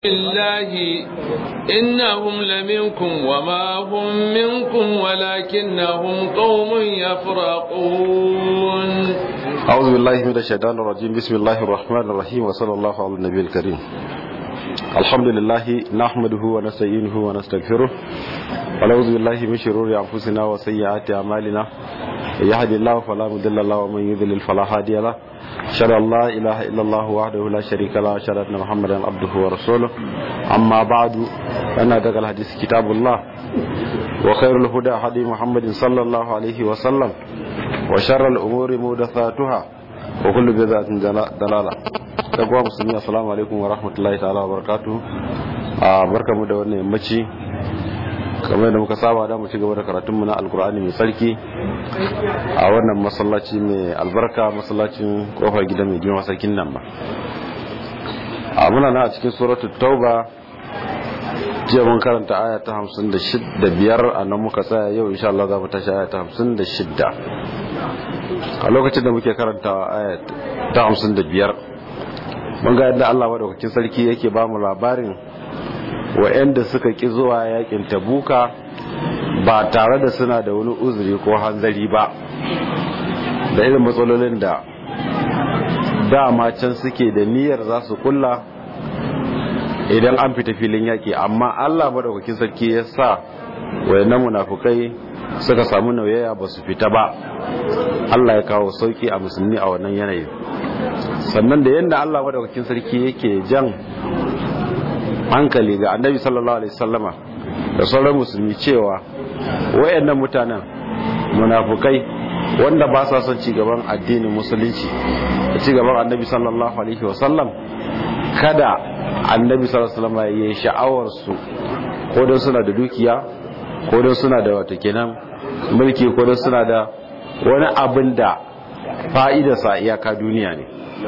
الله إنهم لمنكم وما هم منكم ولكنهم قوم يفرقون أعوذ بالله من الشيطان الرجيم بسم الله الرحمن الرحيم وصلى الله على النبي الكريم الحمد لله نحمده ونستعينه ونستغفره ونعوذ بالله من شرور أنفسنا وسيئات أعمالنا يهد الله فلا مضل له ومن يضلل فلا هادي له أشهد أن لا إله إلا الله وحده لا شريك له أشهد أن محمدا عبده ورسوله أما بعد فإن أدق الحديث كتاب الله وخير الهدى هدي محمد صلى الله عليه وسلم وشر الأمور محدثاتها وكل بدعة ضلالة تقوى مسلمين السلام عليكم ورحمة الله تعالى وبركاته barkamu da wannan yammaci kamar da muka saba da mu ci gaba da karatunmu na alkur'ani mai sarki a wannan masallaci mai albarka masallacin kofar gida mai girma sarkin nan ba a muna na a cikin suratul tauba jiya mun karanta aya ta hamsin da biyar a nan muka tsaya yau insha Allah za mu tashi aya ta hamsin da shidda a lokacin da muke karanta aya ta hamsin da biyar mun ga yadda Allah madaukakin sarki yake ba mu labarin wa'anda suka ki zuwa yakin tabuka ba tare da suna da wani uzuri ko hanzari ba da irin matsalolin da dama can suke da niyyar za su kulla idan an fita filin yaki amma Allah madaukakin sarki ya sa wayannan munafukai suka samu nauyaya ba su fita ba Allah ya kawo sauki a musulmi a wannan yanayin sannan da yadda Allah madaukakin sarki yake jan hankali ga annabi sallallahu alaihi wasallama da sauran musulmi cewa wayannan mutanen munafukai wanda ba sa son cigaban addinin musulunci da cigaban annabi sallallahu alaihi wasallam kada annabi sallallahu alaihi wasallama ya yi sha'awar su ko don suna da dukiya ko don suna da wata kenan mulki ko don suna da wani abin da fa'idarsa iyaka duniya ne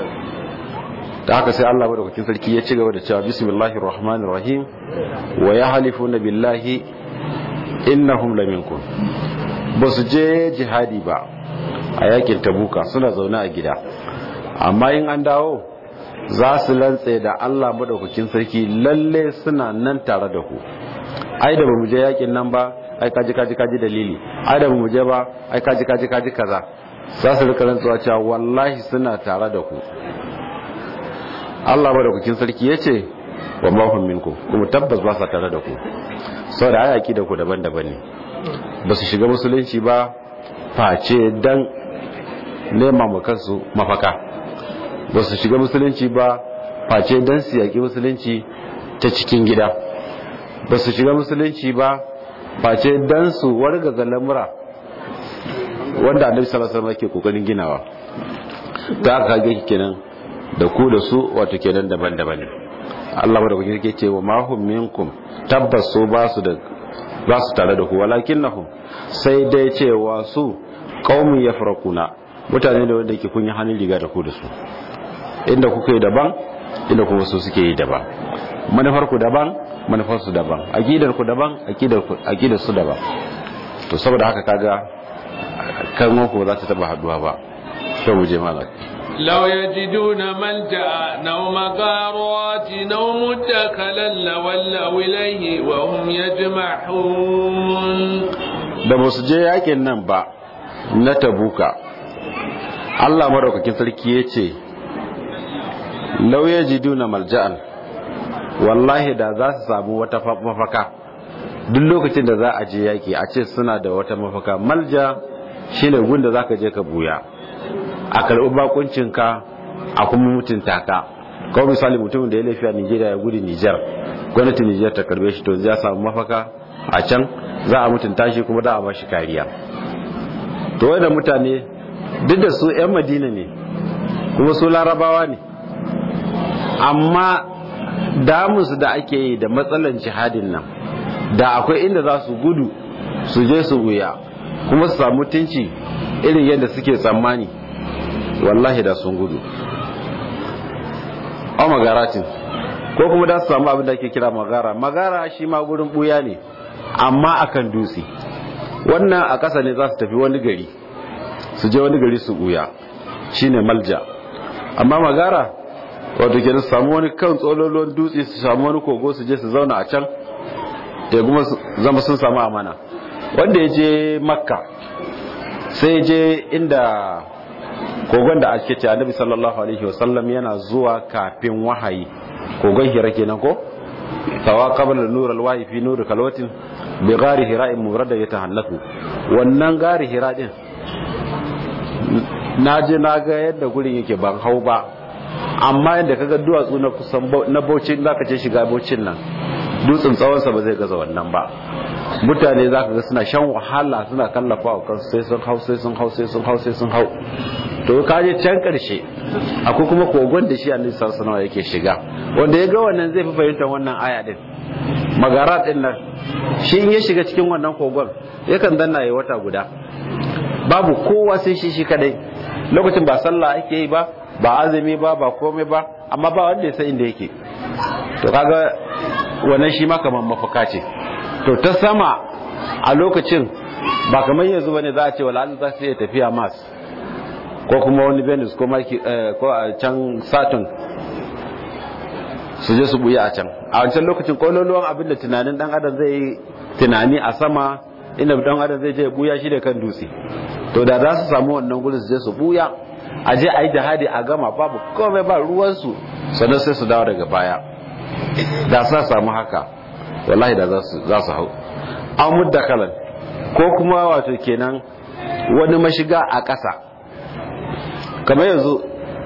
da haka sai Allah madaukakin sarki ya ci gaba da cewa bismillahir rahmanir rahim wa yahlifuna billahi innahum laminkum ba su je jihadi ba a yakin tabuka suna zaune a gida amma in an dawo za su lantse da Allah madaukakin sarki lalle suna nan tare da ku ai da bamu je yakin nan ba ai kaji kaji kaji dalili ai da bamu je ba ai kaji kaji kaji kaza za su rika rantsuwa cewa wallahi suna tare da ku Allah madaukakin sarki ya ce wa mahun minku kuma tabbas ba sa tare da ku sau da ayaki da ku daban-daban ne ba su shiga musulunci ba face dan nema mu kansu mafaka ba su shiga musulunci ba face dan su yaƙi musulunci ta cikin gida ba su shiga musulunci ba face dan su wargaza lamura wanda annabi sallallahu alaihi wasallam ke kokarin ginawa ta aka ga kenan da ku da su wato kenan daban-daban ne Allah ba da kuke yake cewa ma hum minkum tabbas su ba su da ba su tare da ku walakinnahum sai dai cewa su qaumun yafraquna mutane da wanda yake kun yi hannun riga da ku da su inda kuka yi daban inda kuma su suke yi daban manufar ku daban manufar su daban aqidar ku daban aqidar ku aqidar su daban to saboda haka kaga kan ku ba za ta taba haduwa ba to mu je malaka لو يجدون ملجأ أو مغارات أو مدخلا لولوا إليه وهم يجمعون da ba su je yakin nan ba na tabuka Allah maraukakin sarki ya ce lauya jiduna malja'an wallahi da za su samu wata mafaka duk lokacin da za a je yaki a ce suna da wata mafaka malja shine gun da za ka je ka buya a karɓi bakuncinka a kuma mutunta ka kawai misali mutumin da ya laifi a nigeria ya gudu nijar gwamnatin nijar ta karbe shi to ya samu mafaka a can za a mutunta shi kuma za a ba shi kariya to wanda mutane duk da su 'yan madina ne kuma su larabawa ne amma damusu da ake yi da matsalan jihadin nan da akwai inda za su gudu su je su wuya kuma su samu mutunci irin yadda suke tsammani wallahi da sun gudu a magaratin ko kuma da su samu abin da ake kira magara magara shi ma gurin buya ne amma akan dutse wannan a ƙasa ne za su tafi wani gari su je wani gari su buya shine malja amma magara wato kenan su samu wani kan tsololon dutse su samu wani kogo su je su zauna a can da kuma zama sun samu amana wanda ya je makka sai ya je inda kogon da ake ce annabi sallallahu alaihi wasallam yana zuwa kafin wahayi kogon hira kenan ko tawa qabla nur alwahi fi nur kalwatin bi gari hira murada yatahallaku wannan gari hira din na je na ga yadda gurin yake ban hau ba amma yadda kaga duwatsu na kusan na baucin zaka ce shiga baucin nan dutsen tsawonsa ba zai gaza wannan ba mutane za ka ga suna shan wahala suna kallafa wa kansu sai sun hau sai sun hau sai sun hau sai sun hau to ka je can karshe akwai kuma kogon da shi annabi sallallahu alaihi yake shiga wanda ya ga wannan zai fi fahimtar wannan aya din magara din nan shi in ya shiga cikin wannan kogon yakan danna ya wata guda babu kowa sai shi shi kadai lokacin ba sallah ake yi ba ba azumi ba ba komai ba amma ba wanda ya san inda yake to kaga wannan shi ma kamar mafaka ce to ta sama a lokacin ba kamar yanzu bane za a ce wala za su iya tafiya mas ko kuma wani venus ko ko a can saturn su je su buya a can a wancan lokacin kololuwan abin da tunanin dan adam zai yi tunani a sama inda dan adam zai je buya shi da kan dutse to da za su samu wannan gudun su je su buya a je a yi jihadi a gama babu komai ba ruwansu sannan sai su dawo daga baya da sa samu haka wallahi da za su hau an mudda kalan ko kuma wato kenan wani mashiga a ƙasa kamar yanzu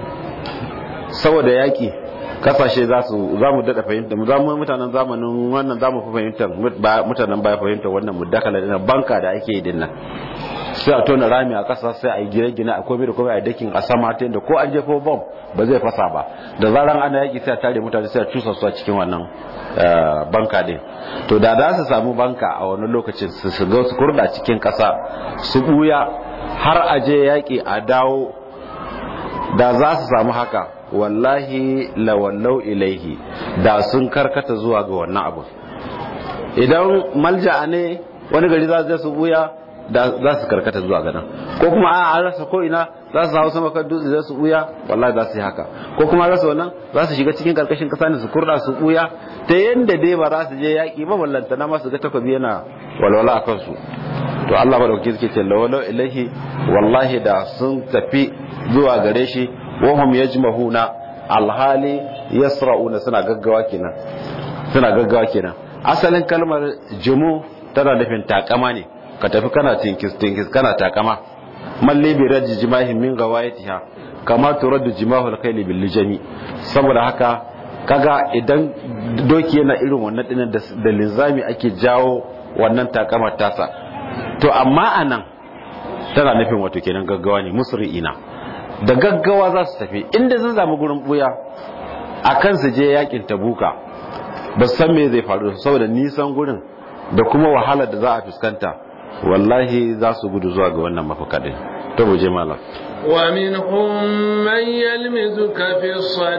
saboda yaƙi kasashe za su za mu daɗa fahimta mu zamu mutanen zamanin wannan za mu fi fahimta mutanen baya fahimta wannan muddakala dina banka da ake yi dinnan sai a tona rami a ƙasa sai a yi gine-gine a komai da komai a dakin a sama ta yadda ko an jefo bom ba zai fasa ba da zaran ana yaƙi sai a tare mutane sai a cusa su a cikin wannan banka din to da za su samu banka a wani lokacin su shiga su kurda cikin ƙasa su buya har a je yaƙi a dawo da za su samu haka wallahi lawallau ilaihi da sun karkata zuwa ga wannan abu idan malja'a ne wani gari za su buya da za su karkata zuwa ganin ko kuma a an rasa ko ina za su hau sama kan dutse za su buya wallahi za su yi haka ko kuma rasa wannan za su shiga cikin karkashin kasa ne su kurda su buya ta yanda dai ba za su je yaki ba ballanta na masu ga takobi yana walwala a kansu to Allah madauki suke ce lawalau ilahi wallahi da sun tafi zuwa gare shi wahum yajmahuna alhali yasra'una suna gaggawa kenan suna gaggawa kenan asalin kalmar jumu tana nufin takama ne ka tafi kana tinkis tinkis kana takama malli bi rajji jimahin min gawayatiha kama turaddu jimahul khayli bil lijami saboda haka kaga idan doki yana irin wannan dinan da linzami ake jawo wannan takamar tasa to amma anan tana nufin wato kenan gaggawa ne musri'ina da gaggawa za su tafi inda sun samu gurin buya akan su je yakin tabuka ba san me zai faru saboda nisan gurin da kuma wahalar da za a fuskanta wallahi za su gudu zuwa ga wannan mafakadin to mu je malam ومنهم من يلمزك في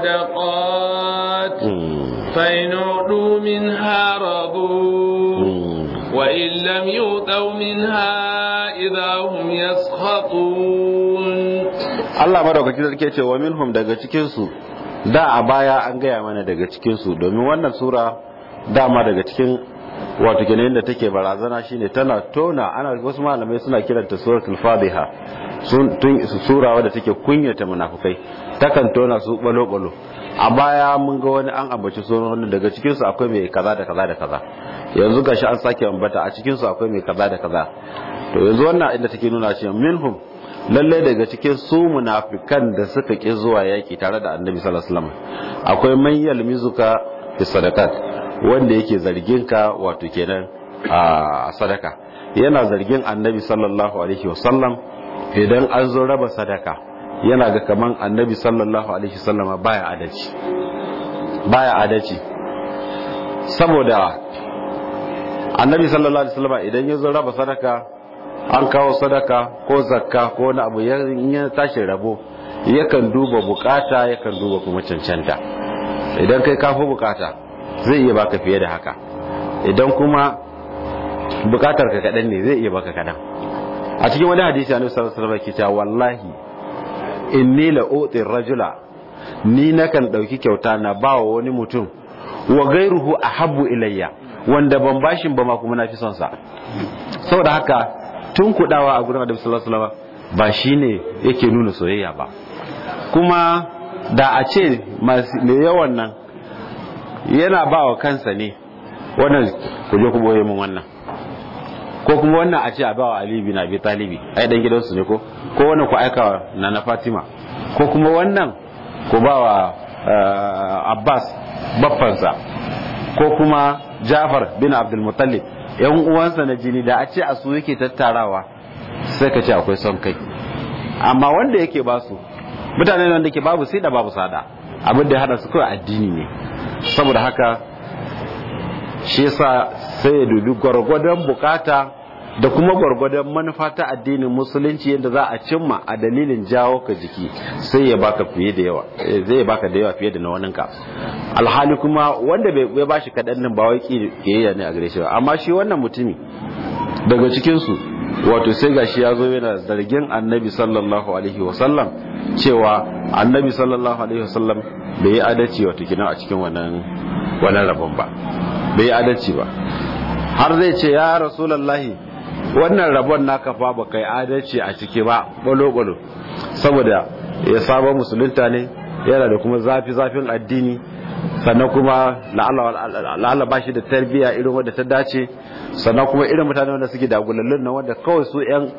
الصدقات فإن أعطوا منها رضوا وإن لم يؤتوا منها إذا هم يسخطون Allah madaukaki sarki ce wa minhum daga cikin su da a baya an gaya mana daga cikin su domin wannan sura dama daga cikin wato kenan da take barazana shine tana tona ana wasu malamai suna kiranta suratul fadiha sun sura wadda take kunyata munafukai takan tona su balo balo a baya mun ga wani an ambaci sunan daga cikin su akwai mai kaza da kaza da kaza yanzu gashi an sake ambata a cikin su akwai mai kaza da kaza to yanzu wannan inda take nuna cewa minhum lalle daga cikin su munafikan da suka ki zuwa yaki tare da annabi sallallahu alaihi wasallam akwai man yalmizuka fi sadaqat wanda yake zargin ka wato kenan a sadaka yana zargin annabi sallallahu alaihi wasallam idan an zo raba sadaka yana ga kaman annabi sallallahu alaihi wasallam baya adalci baya adalci saboda annabi sallallahu alaihi wasallam idan ya zo raba sadaka an kawo sadaka ko zakka ko wani abu ya tashi rabo yakan duba bukata yakan duba kuma cancanta idan kai kafi bukata zai iya baka fiye da haka idan kuma bukatar ka kadan ne zai iya baka kadan a cikin wani hadisi annabi sallallahu alaihi wasallam ke cewa wallahi inni la uti rajula ni nakan dauki kyauta na bawa wani mutum wa gairuhu ahabbu ilayya wanda ban bashin ba ma kuma na fi son sa saboda haka tun kudawa a gurin Annabi sallallahu alaihi wasallam ba shine yake nuna soyayya ba kuma da a ce mai yawan nan yana ba wa kansa ne wannan ku je ku boye min wannan ko kuma wannan a ce a bawa Ali bin Abi Talibi ai dan gidansu ne ko ko wannan ku aika na na Fatima ko kuma wannan ku bawa Abbas baffansa ko kuma Jafar bin Abdul Muttalib yan uwansa na jini da a ce a su yake tattarawa sai ka ce akwai son kai amma wanda yake ba su mutane wanda ke babu sai da babu sada abin da ya hada su kawai addini ne saboda haka shi yasa sai ya dubi gwargwadon bukata da kuma gwargwadon manufa ta addinin musulunci yadda za a cimma a dalilin jawo ka jiki sai ya baka fiye da yawa zai baka da yawa fiye da na waninka alhali kuma wanda bai ya bashi kaɗan nan ba wai kiyayya ne a gare shi ba amma shi wannan mutumi daga cikin su wato sai gashi ya zo yana zargin annabi sallallahu alaihi wasallam cewa annabi sallallahu alaihi wasallam bai yi adalci wato kina a cikin wannan wannan rabon ba bai yi adalci ba har zai ce ya rasulullahi wannan rabon naka fa ba kai adalci a ciki ba balo balo saboda ya saba musulunta ne yana da kuma zafi zafin addini sannan kuma la'alla ba shi da tarbiyya irin wadda ta dace sannan kuma irin mutane wanda suke dagulallun na wanda kawai su yan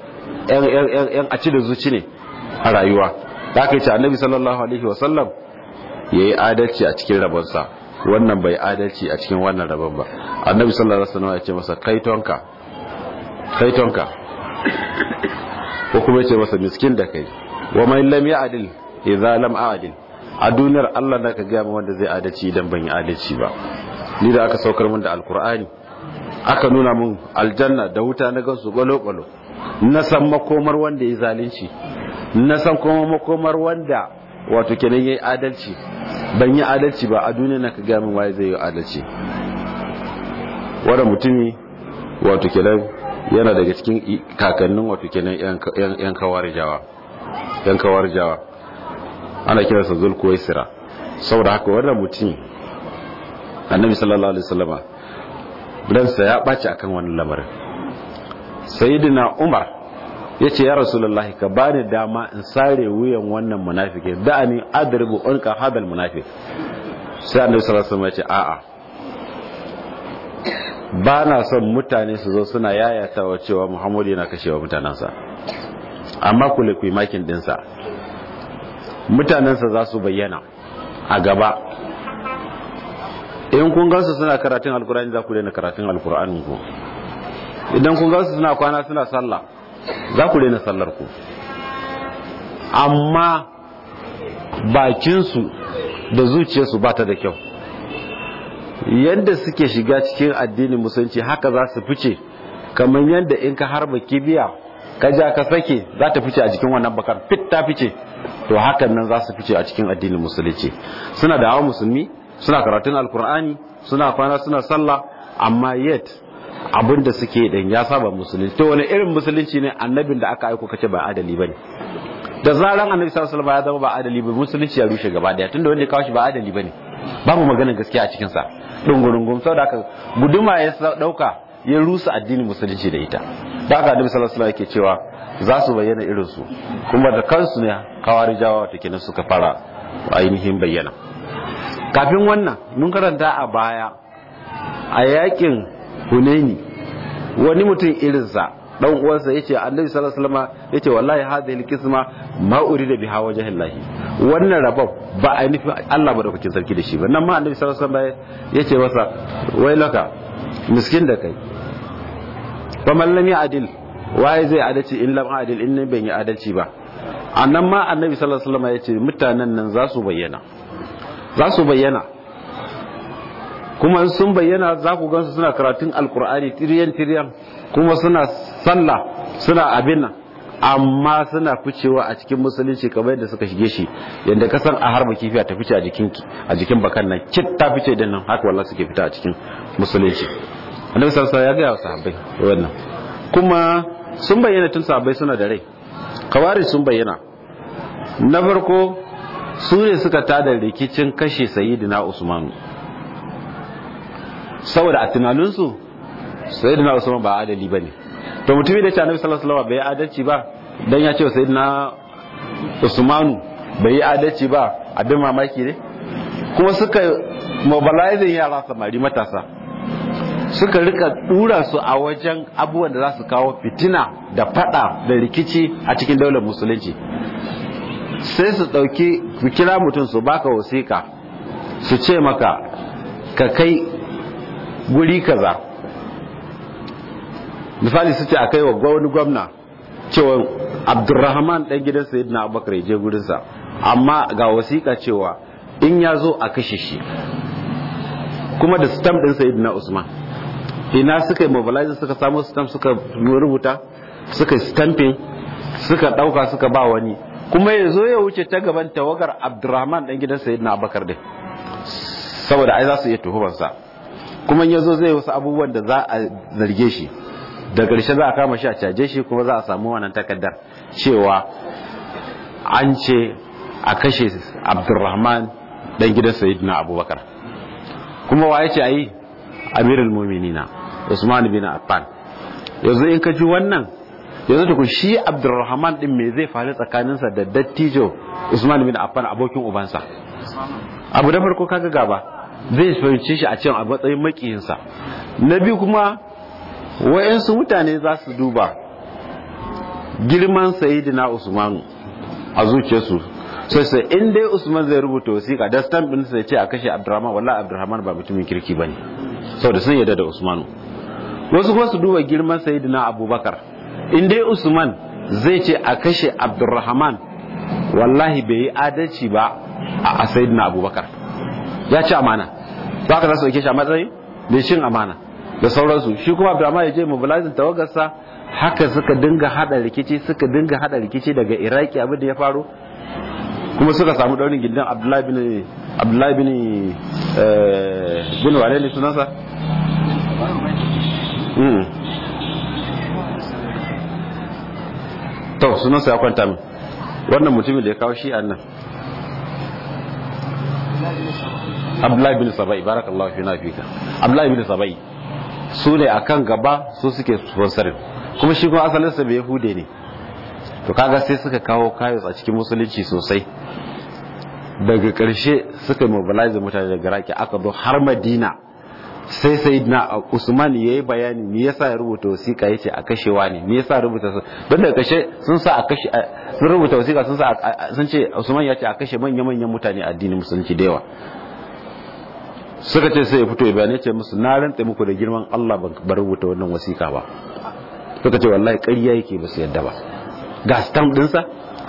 a ci da zuci ne a rayuwa da aka yi ce annabi sallallahu alaihi wasallam ya yi adalci a cikin rabonsa wannan bai adalci a cikin wannan rabon ba annabi sallallahu alaihi wasallam ya ce masa kaitonka kaitonka ko kuma ya ce masa miskin da kai wa mai lam ya adil idza lam adil a duniyar Allah na ka gaya wanda zai adalci idan ban yi adalci ba ni da aka saukar min da alkur'ani aka nuna min aljanna da wuta na gansu balo-balo na san makomar wanda ya zalunci na san kuma makomar wanda wato kenan yayi adalci ban yi adalci ba a duniya na ka gaya min waye zai yi adalci wanda mutumi wato kenan yana daga cikin kakannin wato kenan yan kawarijawa yan kawarijawa ana kiransa zulkuwaisira saboda haka wannan mutum annabi sallallahu alaihi wasallama ransa ya ɓaci akan wannan lamarin sayyidina umar ya ce ya rasulullahi ka bani dama in sare wuyan wannan munafiki da'ani adribu unka hadal munafiq sai annabi sallallahu alaihi wasallama ya ce a'a ba na son mutane su zo suna yayatawa cewa muhammadu yana kashewa mutanensa amma kule ku makin dinsa mutanensa za su bayyana a gaba in kun gansu suna karatun alkur'ani za ku daina karatun alkur'anin ku idan kun gansu suna kwana suna sallah za ku daina sallar ku amma bakinsu da zuciyarsu ba ta da kyau yadda suke shiga cikin addinin musulunci haka za su fice kamar yadda in ka harba kibiya ka ja ka sake za ta fice a jikin wannan bakar fit ta fice to hakan nan za su fice a cikin addinin musulunci suna da hawa musulmi suna karatun alkur'ani suna kwana suna sallah amma yet abin da suke din ya saba musulunci to wani irin musulunci ne annabin da aka aiko kace ba adali bane da zaran annabi sallallahu alaihi wasallam ya zama ba adali ba musulunci ya rushe gaba daya tunda wanda ya kawo shi ba adali bane babu maganar gaskiya a cikin sa dungurungum saboda haka guduma ya dauka ya rusa addinin musulunci da ita da haka annabi sallallahu alaihi wasallam yake cewa za su bayyana irin su kuma da kansu ne kawarijawa wata kenan suka fara ainihin bayyana kafin wannan mun karanta a baya a yakin hunaini wani mutum irinsa dan uwansa yace annabi sallallahu alaihi wasallam yace wallahi hadhihi alqisma ma urida biha wajhillahi wannan rabab ba a nufi Allah madaukakin sarki da shi ba nan ma annabi sallallahu alaihi wasallam yace masa wailaka miskin da kai fa man lam ya'dil waye zai adalci in lam adil in ne ban yi adalci ba annan ma annabi sallallahu alaihi wasallam yace mutanen nan za su bayyana za su bayyana kuma in sun bayyana za ku gansu suna karatun alkur'ani tiriyan tiriyan kuma suna sallah suna abin nan amma suna ficewa a cikin musulunci kamar yadda suka shige shi yadda ka san a harba kifiya ta fice a jikin a jikin bakan nan kit ta fice din nan haka wallahi suke fita a cikin musulunci annabi sallallahu alaihi wasallam ya ga sahabbai wannan kuma sun bayyana tun sahabbai suna da rai kawari sun bayyana na farko su ne suka tada rikicin kashe sayyidina usman saboda a tunaninsu sayyidina usman ba adali bane to mutumi da ce annabi sallallahu alaihi wasallam bai adalci ba dan ya ce sayyidina usmanu bai yi adalci ba abin mamaki ne kuma suka mobilizing yara samari matasa suka rika dura su a wajen abubuwan da za su kawo fitina da fada da rikici a cikin daular musulunci sai su dauki su kira mutum su baka wasiƙa su ce maka ka kai guri kaza misali su ce a kai wa wani gwamna cewa abdurrahman dan gidan sayyidina abubakar ya je gurinsa amma ga wasiƙa cewa in ya zo a kashe shi kuma da stamp din sayyidina usman ina suka yi mobilizing suka samu stamp suka rubuta suka stamping suka dauka suka ba wani kuma ya zo ya wuce ta gaban tawagar abdurrahman dan gidan sayyidina abubakar din saboda ai za su iya tuhumarsa kuma ya zo zai wasu abubuwan da za a zarge shi da ƙarshe za a kama shi a caje shi kuma za a samu wannan takardar cewa an ce a kashe abdurrahman dan gidan sayyidina abubakar kuma wa yace ayi amirul mu'minina usman bin affan yanzu in ka ji wannan yanzu tukun shi abdurrahman din me zai faru tsakaninsa da dattijo usman bin affan abokin ubansa abu da farko kaga gaba zai fahimci shi a cikin a matsayin makiyinsa na biyu kuma wayansu mutane za su duba girman sayyidina usman a zuciyarsu sai sai in dai usman zai rubuta wasiƙa da stamp din sai ce a kashe abdurrahman wallahi abdurrahman ba mutumin kirki bane saboda sun yarda da usmanu wasu kuma su duba girman sayyidina abubakar in dai usman zai ce a kashe abdurrahman wallahi bai yi adalci ba a sayyidina abubakar ya ci amana ba ka za su shi a matsayin da shin amana da sauransu shi kuma abdurrahman ya je mobilizing tawagarsa haka suka dinga hada rikici suka dinga hada rikici daga iraki abin da ya faru kuma suka samu daurin gindin abdullahi bin abdullahi bin bin wane ne sunansa to sunansa ya kwanta min wannan mutumin da ya kawo shi nan abdullahi bin sabai barakallahu fi na fika abdullahi bin sabai su ne akan gaba su suke sponsorin kuma shi kuma asalinsa bai yahude ne to kaga sai suka kawo kayos a cikin musulunci sosai daga ƙarshe suka mobilize mutane daga raki aka zo har madina sai sai na usman ya yi bayani me yasa ya rubuta wasiƙa ya ce a kashewa ne me yasa rubuta don daga ƙarshe sun sa a kashe sun rubuta wasiƙa sun sa sun ce usman ya ce a kashe manya manyan mutane a addinin musulunci da yawa suka ce sai ya fito ya bayani ce musu na rantsa muku da girman Allah ban rubuta wannan wasiƙa ba suka ce wallahi ƙarya yake ba su yadda ba ga stamp dinsa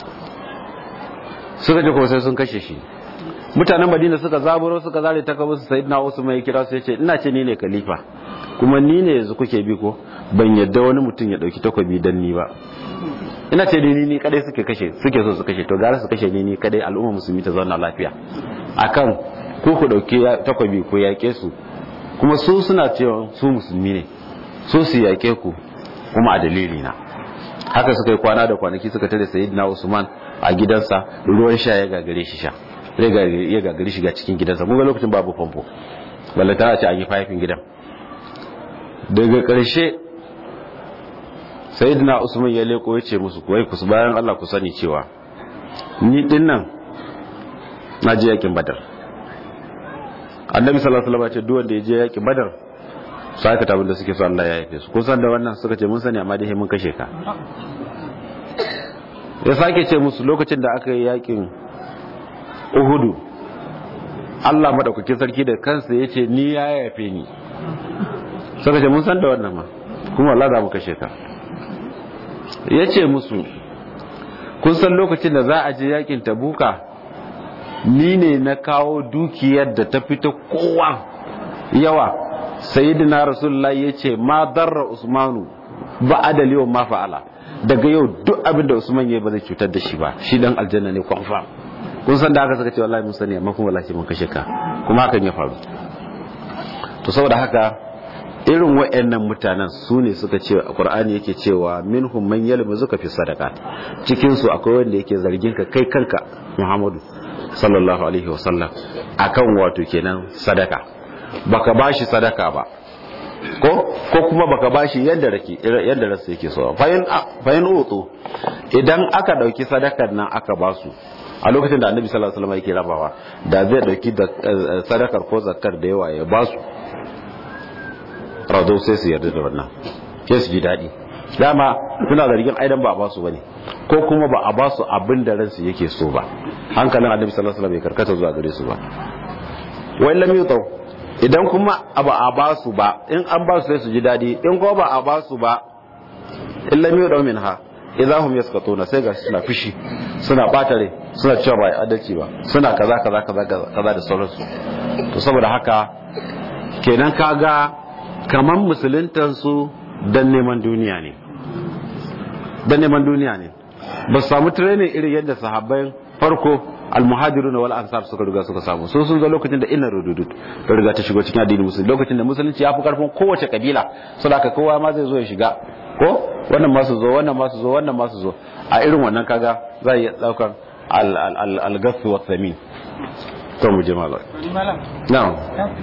suka je kuma sai sun kashe shi mutanen madina suka zaburo suka zare ta kawo su sayyidina usman ya kira su yace ina ce ni ne khalifa kuma ni ne yanzu kuke bi ko ban yadda wani mutum ya dauki takobi dan ni ba ina ce ni ni kadai suke kashe suke so su kashe to gara su kashe ni ni kadai al'umma musulmi ta zauna lafiya akan ku ku dauki takobi ko yake su kuma su suna cewa su musulmi ne su su yake ku kuma a dalili na haka suka yi kwana da kwanaki suka tare sayyidina usman a gidansa ruwan sha ya gagare shi sha ya gagare shi ga cikin gidansa mun ga lokacin babu famfo balle ta ce an yi fayifin gidan daga ƙarshe sayyidina usman ya leko ya ce musu kuwai ku bayan Allah ku sani cewa ni din nan na je yakin badar annabi sallallahu alaihi wasallam ya ce duk wanda ya je yakin badar su aikata abin da suke so Allah ya yafe su kun san da wannan suka ce mun sani amma dai mun kashe ka ya sake ce musu lokacin da aka yi yakin uhudu Allah madaukakin sarki da kansa ya ce ni ya yafe ni suka ce mun san da wannan ma kuma Allah za mu kashe ka ya ce musu kun san lokacin da za a je yakin tabuka ni ne na kawo dukiyar da ta fita kowa yawa sayyidina rasulullahi ya ce ma darra usmanu ba adali wa ma fa'ala daga yau duk abin da usman ya ba zai cutar da shi ba shi dan aljanna ne confirm kun san da haka suka ce wallahi mun sani amma kuma wallahi mun kashe ka kuma hakan ya faru to saboda haka irin wayannan mutanen su ne suka ce qur'ani yake cewa minhum man yalmuzuka fi sadaqat cikin su akwai wanda yake zargin ka kai kanka muhammadu sallallahu alaihi wasallam akan wato kenan sadaka baka bashi sadaka ba ko ko kuma baka bashi yadda rake yadda rasu yake so fayin fayin utu idan aka dauki sadakar nan aka basu a lokacin da annabi sallallahu alaihi wasallam yake rabawa da zai dauki da sadakar ko zakkar da yawa ya basu rado sai su yarda da wannan sai su ji daɗi dama suna zargin aidan ba a basu bane ko kuma ba a basu abin da ransu yake so ba hankalin annabi sallallahu alaihi wasallam bai karkata zuwa gare su ba wai lam yutau idan kuma ba a basu ba in an basu sai su ji daɗi in kuma ba a basu ba in lam yutau minha idan hum yaskatuna sai ga suna fishi suna bata rai suna cewa ba adalci ba suna kaza kaza kaza kaza da sauransu to saboda haka kenan kaga kaman musuluntansu dan neman duniya ne dan neman duniya ne ba su samu training irin yadda sahabbai farko almuhajiruna wal ansar suka riga suka samu sun sun zo lokacin da ina rududut da riga ta shigo cikin addinin musulunci lokacin da musulunci ya fi karfin kowace kabila saboda kowa ma zai zo ya shiga ko wannan ma su zo wannan ma su zo wannan ma su zo a irin wannan kaga za a iya daukan al-gasu wa samin to mu je malam na'am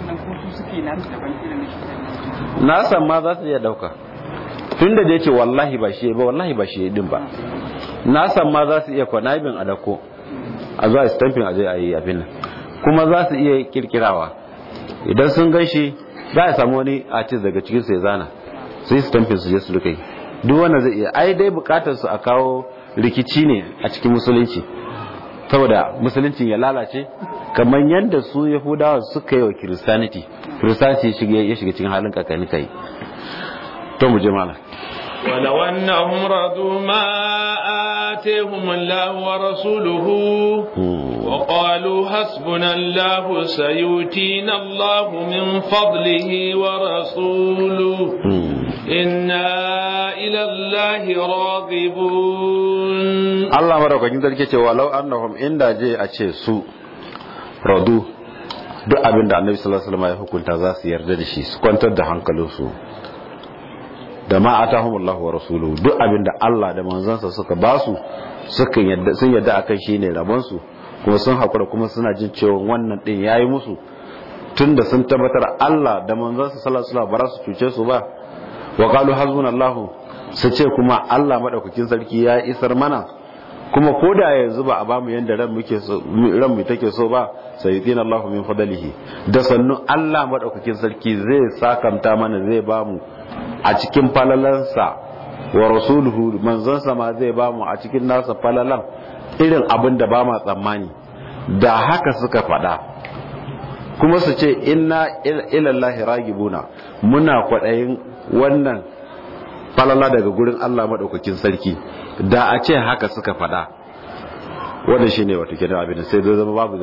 na san ma za su iya dauka tun da yake wallahi ba shi ba wallahi ba shi din ba na san ma za su iya kwanabin a dako a zuwa stamping a je a yi abin nan kuma za su iya kirkirawa idan sun gan shi za a samu wani artist daga cikin su ya zana su yi stamping su je su rika yi duk wanda zai iya ai dai bukatar su a kawo rikici ne a cikin musulunci saboda musuluncin ya lalace kamar yadda su yahudawa suka yi wa kiristaniti kiristaniti ya shiga cikin halin kakani kai to mu je malam ولو أنهم رضوا ما آتيهم الله ورسوله وقالوا حسبنا الله سيؤتينا الله من فضله ورسوله إنا إلى الله راغبون الله مرحبا جدا كيف ولو أنهم إن جاء أشي سوء رضوا duk abin da annabi sallallahu alaihi wasallam ya hukunta za su yarda da shi su kwantar da hankalinsu da ma atahumullahu wa rasuluhu duk abin da Allah da manzansa suka ba su suka yadda sun yadda akan shine rabon su kuma sun hakura kuma suna jin cewa wannan din yayi musu tunda sun tabbatar Allah da manzansa sallallahu alaihi wasallam ba su cuce su ba wa qalu hasbunallahu su ce kuma Allah madaukakin sarki ya isar mana kuma ko da yanzu ba a ba mu yanda ran muke so ran mu take so ba sayyidina Allahu min fadlihi da sannu Allah madaukakin sarki zai sakanta mana zai ba mu a cikin falalansa wa rasuluhu manzansa ma zai ba mu a cikin nasa falalan irin abin da ba ma tsammani da haka suka faɗa kuma su ce inna ilallahi ragibuna muna kwaɗayin wannan falala daga gurin Allah maɗaukakin sarki da a ce haka suka faɗa wanda shi ne wata kenan abin sai zai zama babu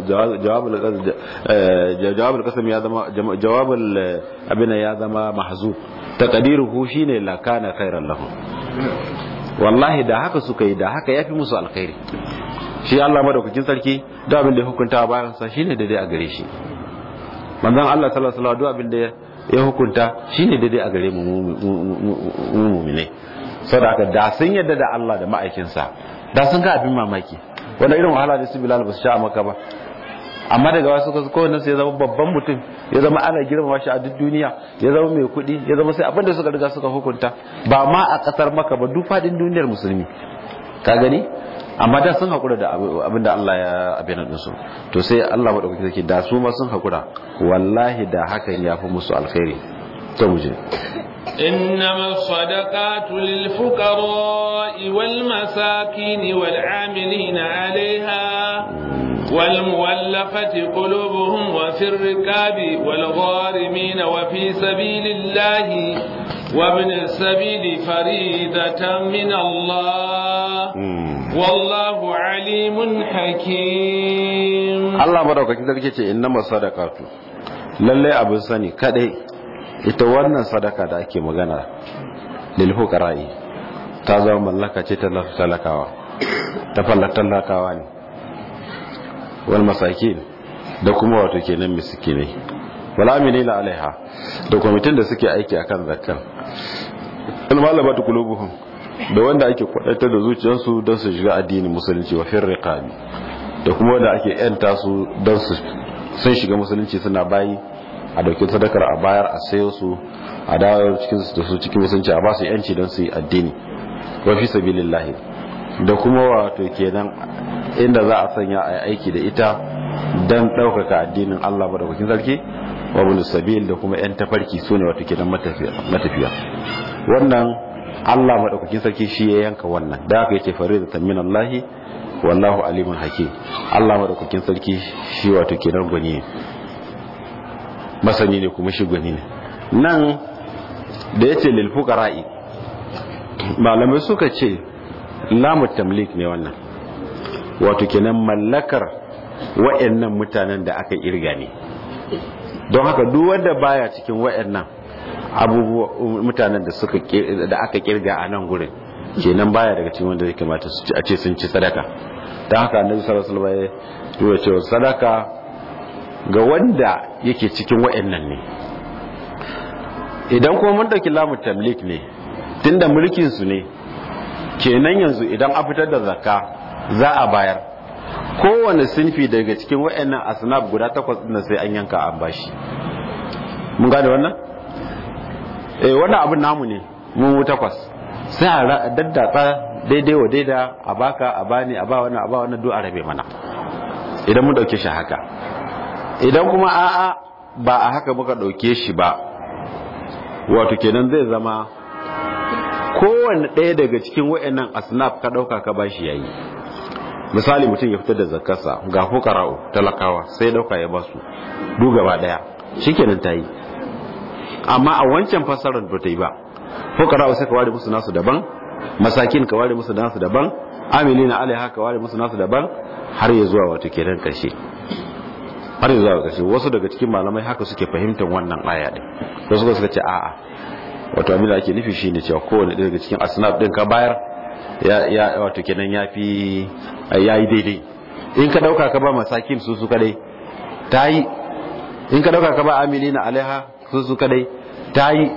jawabul kasam ya zama jawabul abin ya zama mahzu taqdiruhu shine la kana khairan lahum wallahi da haka suka yi da haka yafi musu alkhairi shi Allah madaukakin sarki da abin da ya hukunta bayan sa shine daidai a gare shi manzon Allah sallallahu alaihi wasallam duk abin da ya hukunta shine daidai a gare mu mu mu'mine saboda da sun yadda da Allah da ma'aikinsa da sun ga abin mamaki wanda irin wahala da su Bilal ba su sha maka ba amma daga wasu kasu kowanne sai ya zama babban mutum ya zama ana girmama shi a duk duniya ya zama mai kuɗi ya zama sai abin da suka riga suka hukunta ba ma a ƙasar maka ba duk faɗin duniyar musulmi ka gani amma da sun haƙura da abin da Allah ya abin da su to sai Allah maɗaukaki zake da su ma sun haƙura wallahi da hakan ya fi musu alkhairi to mu je إنما الصدقات للفقراء والمساكين والعاملين عليها والمولفة قلوبهم وفي الركاب والغارمين وفي سبيل الله وابن السبيل فريدة من الله والله عليم حكيم الله بارك فيك إنما الصدقات lallai abin sani kadai ita wannan sadaka da ake magana lil fuqara'i ta zama mallaka ce ta talakawa ta fallatan talakawa ne wal masakin da kuma wato kenan miskinai wal amilina alaiha da kwamitin da suke aiki akan zakkan al malabatu qulubuhum da wanda ake kwadatar da zuciyarsu don su shiga addinin musulunci wa fir riqabi da kuma wanda ake yanta su don su sun shiga musulunci suna bayi a dauki sadakar a bayar a sayo su a dawo cikin da su cikin musulunci a ba su yanci don su yi addini wa fi sabilillahi da kuma wato kenan inda za a sanya a aiki da ita don ɗaukaka addinin Allah madaukakin sarki wa bin sabil da kuma yan tafarki su ne wato kenan matafiya wannan Allah madaukakin sarki shi ya yanka wannan da aka yace faridatan min Allah wallahu alimun hakim Allah madaukakin sarki shi wato kenan gwani masani ne kuma shi gwani ne nan da yace lil fuqara'i malamai suka ce lamu tamlik ne wannan wato kenan mallakar wa'annan mutanen da aka irga ne don haka duk wanda baya cikin wa'annan abubuwa mutanen da suka da aka kirga a nan gurin kenan baya daga cikin wanda zai kamata su ci a ce sun ci sadaka don haka annabi sallallahu alaihi wasallam ya ce sadaka ga wanda yake cikin wa'annan ne idan kuma mun dauki lamu tamlik ne tunda mulkin su ne kenan yanzu idan a fitar da zakka za a bayar kowane sinfi daga cikin wa'annan asnaf guda takwas din sai an yanka an bashi mun gane wannan eh wannan abin namu ne mu takwas sai a daddatsa daidai wa daida a baka a bani a ba wannan a ba wannan duk a rabe mana idan mun dauke shi haka idan kuma a'a ba a haka muka dauke shi ba wato kenan zai zama kowanne ɗaya daga cikin wa'annan asnaf ka ɗauka ka bashi yayi misali mutum ya fitar da zakarsa ga fukara'u talakawa sai ɗauka ya basu duk gaba ɗaya shikenan ta yi amma a wancan fassarar ba ta yi ba fukara'u sai ka ware musu nasu daban masakin ka ware musu nasu daban amilina alaiha ka ware musu nasu daban har ya zuwa wato kenan karshe har ya zuwa karshe wasu daga cikin malamai haka suke fahimtar wannan aya din wasu suka ce a'a wato abin da ake nufi shine cewa kowane daga cikin asnaf din ka bayar ya wato kenan yafi yayi daidai in ka dauka ka ba masakin su su kadai tayi in ka dauka ka ba amilina alaiha su su kadai tayi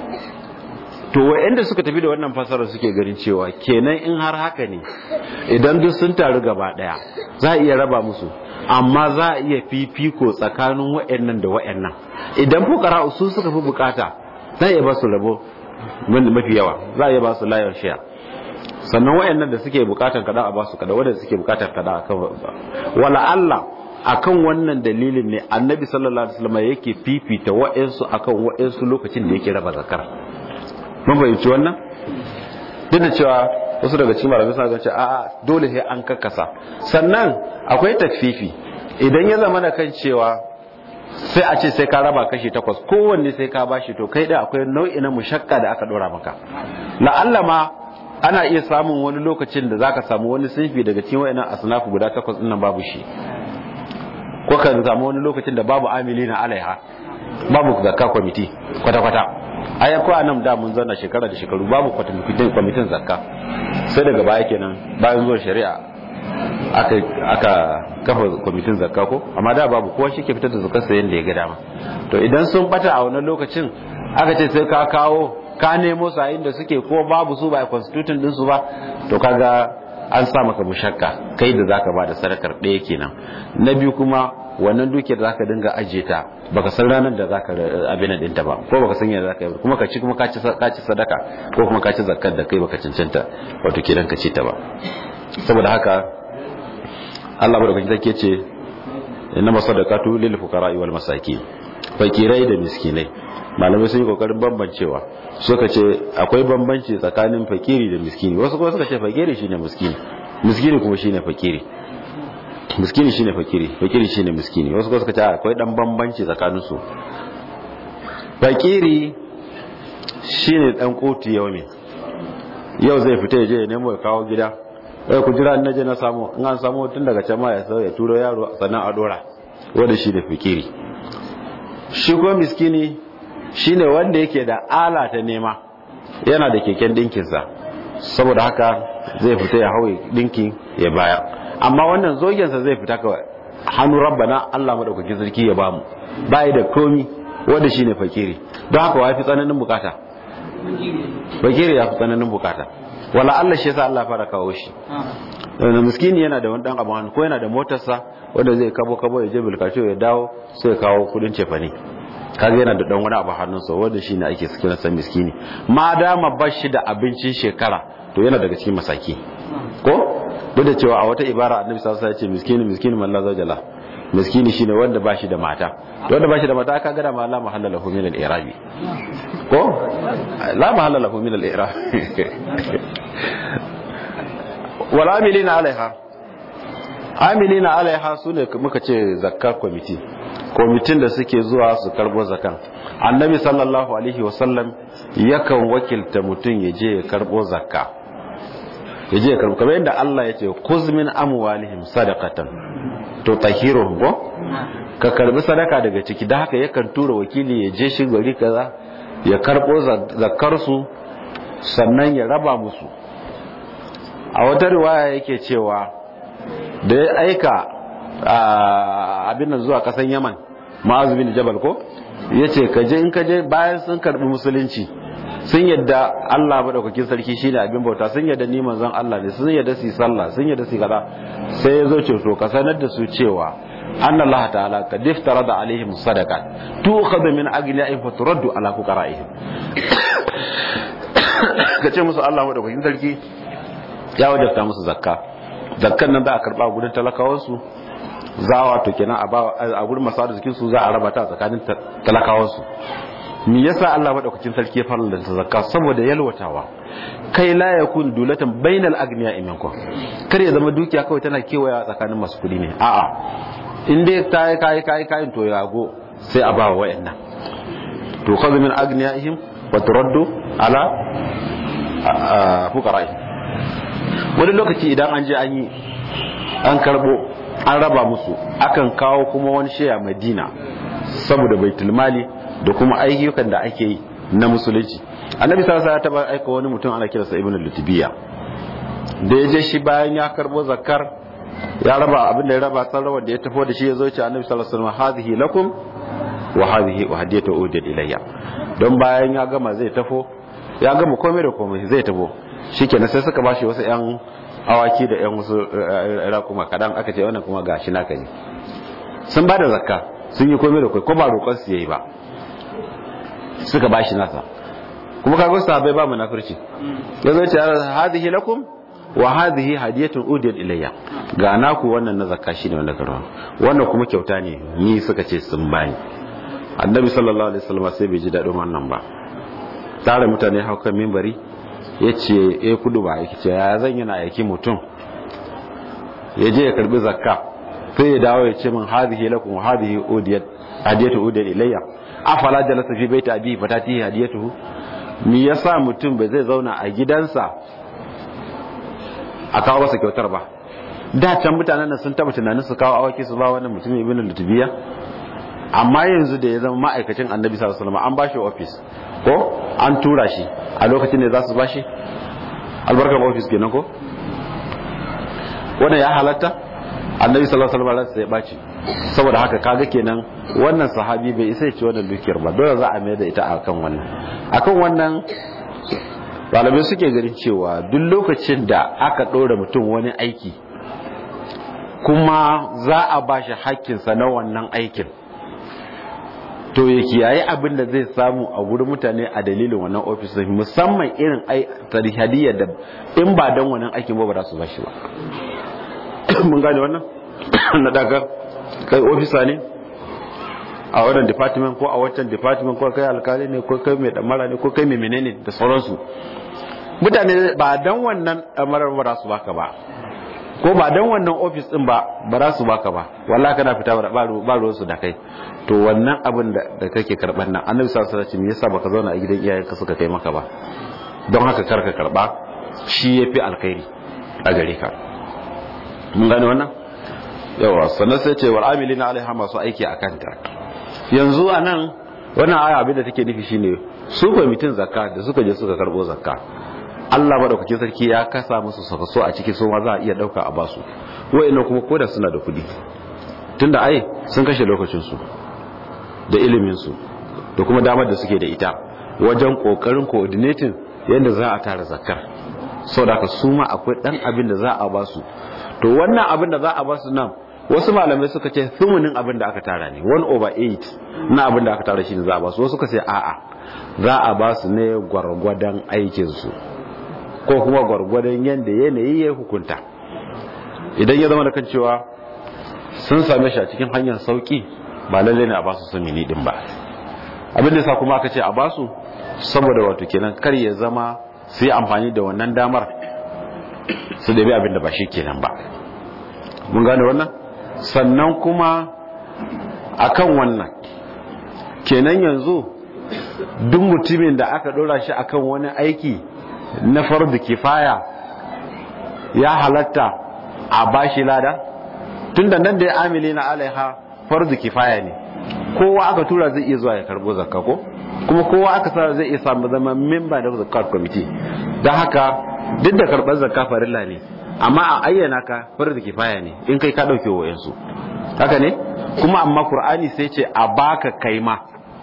to wa'anda suka tafi da wannan fasarar suke ganin cewa kenan in har haka ne idan duk sun taru gaba daya za a iya raba musu amma za a iya fifiko tsakanin wa'annan da wa'annan idan fukara su suka fi bukata za a iya ba su rabo mafi yawa za a iya ba su layar shaya sannan wa'annan da suke bukatar kada a ba su kada wanda suke bukatar kada a kan wala Allah akan wannan dalilin ne annabi sallallahu alaihi wasallam yake fifita wa'ansu akan wa'ansu lokacin da yake raba zakar mun fahimci wannan duk da cewa wasu daga cikin malamai suna ganin a'a dole sai an kakkasa sannan akwai takfifi idan ya zama da kan cewa sai a ce sai ka raba kashi takwas kowanne sai ka bashi to kai da akwai nau'i na mushakka da aka dora maka la'alla ma ana iya samun wani lokacin da zaka samu wani sinfi daga cikin wayannan asnafu guda takwas din nan babu shi ko kan samu wani lokacin da babu amilina alaiha babu zakka kwamiti kwata kwata ai ko nan da mun zanna shekara da shekaru babu kwamitin kwamitin zakka sai daga baya kenan bayan zuwa shari'a aka aka kafa kwamitin zakka ko amma da babu kowa shi ke fitar da zakar sayan da ya ga dama to idan sun bata a wannan lokacin aka ce sai ka kawo ka nemo su a inda suke ko babu su ba constitution din su ba to kaga an sa maka mushakka kai da zaka ba da sadakar ɗaya kenan na biyu kuma wannan dukiyar zaka dinga ajiye ta baka san ranar da zaka abin din ta ba ko baka san yadda zaka yi kuma ka ci kuma ka ci ka ci sadaka ko kuma ka ci zakkar da kai baka cancanta wato kiran ka ci ta ba saboda haka Allah madaukakin sarki ce innama sadaqatu lil fuqara wal masakin fakirai da miskinai malamai sun yi kokarin bambancewa suka ce akwai bambanci tsakanin fakiri da miskini wasu kuma suka ce fakiri shine miskini miskini kuma shine fakiri miskini shine fakiri fakiri shine miskini wasu kuma suka ce akwai dan bambanci tsakanin su fakiri shine dan kotu yau ne yau zai fita ya je ya nemo ya kawo gida sai ku jira na je na samu in an samu tun daga can ma ya sau ya turo yaro sannan a dora wanda shi da fikiri shi ko miskini shine wanda yake da ala ta nema yana da keken dinkinsa saboda haka zai fita ya hawa dinkin ya bayar amma wannan zogensa zai fita kawai hannu rabbana Allah madaukakin sarki ya bamu bai da komi wanda shine fakiri don haka wa fi tsananin bukata fakiri ya fi tsananin bukata wala Allah shi yasa Allah fara kawo shi da miskini yana da wani dan abu hannu ko yana da motarsa wanda zai kabo kabo ya je bilkacio ya dawo sai ya kawo kudin cefane kaga yana da dan wani abu hannunsa wanda shine ake kira san miskini ma dama bashi da abincin shekara to yana daga cikin masaki ko duk da cewa a wata ibara annabi sallallahu alaihi wasallam ya ce miskini miskini man la zawjala miskini shine wanda bashi da mata to wanda bashi da mata aka gada ma la mahalla lahu min al-i'rabi ko la mahalla lahu min al-i'rab wal amilina alaiha amilina alaiha sune muka ce zakka committee kwamitin da suke zuwa su karbo zakan annabi sallallahu alaihi wasallam yakan wakilta mutum ya je ya karbo zakka ya je ya karbo kamar yadda Allah ya ce kuzmin amwalihim sadaqatan to tahiruhum ko ka karbi sadaka daga ciki da haka yakan tura wakili ya je shi gari kaza ya karbo zakkar su sannan ya raba musu a wata riwaya yake cewa da ya aika abin nan zuwa kasan yaman ma'azu bin jabal ko ya ce kaje in kaje bayan sun karbi musulunci sun yadda Allah maɗaukakin sarki shine abin bauta sun yadda ni manzon Allah ne sun yadda su sallah sun yadda su kaza sai ya zo ce to ka sanar da su cewa anna Allah ta'ala kad iftarada alaihim sadaqat tu'khadhu min aghniyahim fa turaddu ala fuqara'ihim kace musu Allah maɗaukakin sarki ya wajabta musu zakka zakkan nan za a karba gudun talakawansu za a wato kenan a gurin masu arzikin su za a raba ta tsakanin talakawansu me yasa Allah madaukakin sarki ya fara da zakka saboda yalwatawa kai la yakun dulatan bainal agniya minkum kar ya zama dukiya kawai tana kewaya tsakanin masu kudi ne a'a in dai kai kai kai kai to yago sai a ba wa wayannan to khadhu min agniyaihim wa turaddu ala fuqara'ihim wani lokaci idan an je an yi an karbo an raba musu akan kawo kuma wani shaya madina saboda baitul mali da kuma ayyukan da ake yi na musulunci annabi sallallahu alaihi wasallam ya taba aika wani mutum ana kiransa ibnu lutbiya da ya je shi bayan ya karbo zakar ya raba abin da ya raba sarrawa da ya tafi da shi ya zo ce annabi sallallahu alaihi wasallam hadhihi lakum wa hadhihi uhdiyatu udiyat ilayya don bayan ya gama zai tafo ya gama komai da komai zai tafo shikenan sai suka bashi wasu yan awaki da yan wasu rakuma kadan aka ce wannan kuma gashi naka ne sun bada zakka sun yi komai da komai ko ba roƙon su yayi ba suka bashi nasa kuma kaga sahabbai ba munafirci yazo ce hadhihi lakum wa hadhihi hadiyatun udiyat ilayya ga naku wannan na zakka shine wanda karwa wannan kuma kyauta ne ni suka ce sun bani annabi sallallahu alaihi wasallam sai bai ji dadin wannan ba tare mutane haukan minbari yace eh kudu ba yake ce ya zan yana aiki mutum ya je ya karbi zakka sai ya dawo ya ce min hadhihi lakum wa hadhihi udiyat hadiyatu udiyat ilayya afala jalasa fi baiti abi fatati hadiyatuhu me yasa mutum bai zai zauna a gidansa a kawo masa kyautar ba da can mutanen nan sun taba tunanin su kawo awaki su ba wannan mutumin ibn lutubiya amma yanzu da ya zama ma'aikacin annabi sallallahu alaihi wasallam an bashi office ko an tura shi a lokacin da za su bashi albarkar office kenan ko wannan ya halatta annabi sallallahu alaihi wasallam sai ya baci saboda haka kaga kenan wannan sahabi bai isa ya ci wannan dukiyar ba dole za a mai da ita akan wannan akan wannan malamai suke ganin cewa duk lokacin da aka ɗora mutum wani aiki kuma za a ba shi hakkinsa na wannan aikin to ya kiyaye abin da zai samu a wurin mutane a dalilin wannan ofis musamman irin tarihadiyar da in ba don wannan aikin ba ba za su ba shi ba mun gane wannan na daga kai ofisa ne a wannan department ko a wancan department ko kai alkali ne ko kai mai damara ne ko kai mai menene da sauransu mutane ba dan wannan damarar ba su baka ba ko ba dan wannan office din ba ba za su baka ba wallahi kana fita ba ba ruwan su da kai to wannan abin da kake karban nan annabi sallallahu alaihi wasallam yasa baka zauna a gidan iyayenka suka kai maka ba don haka karka karba shi yafi alkhairi a gare ka mun gane wannan yawa sannan sai ce wal amilina alaiha masu aiki akan ta yanzu a nan wannan aya abin da take nufi shine su kwamitin zakka da suka je suka karbo zakka Allah madaukakin sarki ya kasa musu so a ciki su ma za a iya dauka a basu wa'annan kuma koda suna da kudi tunda ai sun kashe lokacin su da ilimin su da kuma damar da suke da ita wajen kokarin coordinating yadda za a tara zakkar saboda haka su ma akwai dan abin da za a ba su to wannan abin da za a ba su nan wasu malamai suka ce thumunin abin da aka tara ne 1 over 8 na abin da aka tara shi ne za a ba su wasu suka ce a'a za a ba su ne gwargwadon aikinsu ko kuma gwargwadon yadda yanayi ya hukunta idan ya zama da kan cewa sun same shi a cikin hanyar sauki ba lalle ne a ba su samini din ba abin da sa kuma aka ce a ba su saboda wato kenan kar ya zama su yi amfani da wannan damar su dabi abin da ba shi kenan ba mun gane wannan sannan kuma akan wannan kenan yanzu duk mutumin da aka dora shi akan wani aiki na fardu kifaya ya halatta a bashi lada tunda nan da ya amili na alaiha fardu kifaya ne kowa aka tura zai iya zuwa ya karbo zakka ko kuma kowa aka sa zai iya samu zama member da zakat committee don haka duk da karɓar zakka farilla ne amma a ayyana ka fardu kifaya ne in kai ka dauke wayansu haka ne kuma amma qur'ani sai ce a baka kai ma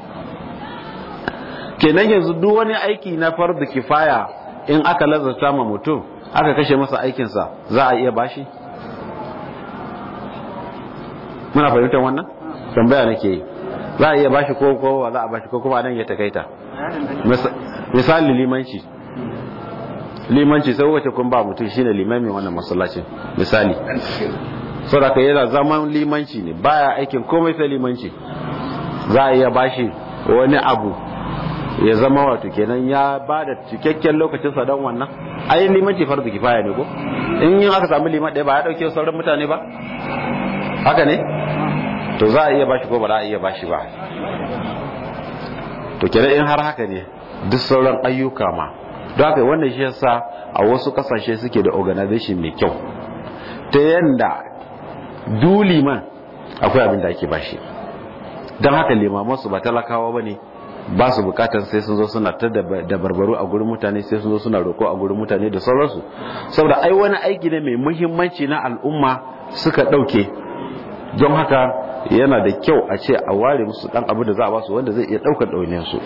kenan yanzu duk wani aiki na fardu kifaya in aka lazarta ma mutum aka kashe masa aikinsa za a iya bashi muna fahimtar wannan tambaya nake yi za a iya bashi ko ko za a bashi ko kuma nan ya takaita misali limanci limanci sai wace kun ba mutum shine limamin wannan masallacin misali saboda kai yana zaman limanci ne baya aikin komai sai limanci za a iya bashi wani abu ya zama wato kenan ya ba da cikakken lokacin sa don wannan ai limanci farzu kifaya ne ko in yin aka samu liman ɗaya ba ya ɗauke sauran mutane ba haka ne to za a iya bashi ko ba za a iya bashi ba to kenan in har haka ne duk sauran ayyuka ma don haka wannan shi yasa a wasu kasashe suke da organization mai kyau ta yanda du liman akwai abin da ake bashi don haka limamansu ba talakawa ba ne ba su bukatar sai sun zo suna ta da barbaru a gurin mutane sai sun zo suna roko a gurin mutane da sauransu saboda ai wani aiki ne mai muhimmanci na al'umma suka ɗauke don haka yana da kyau a ce a ware musu dan abu da za a basu wanda zai iya ɗaukar ɗauniyar su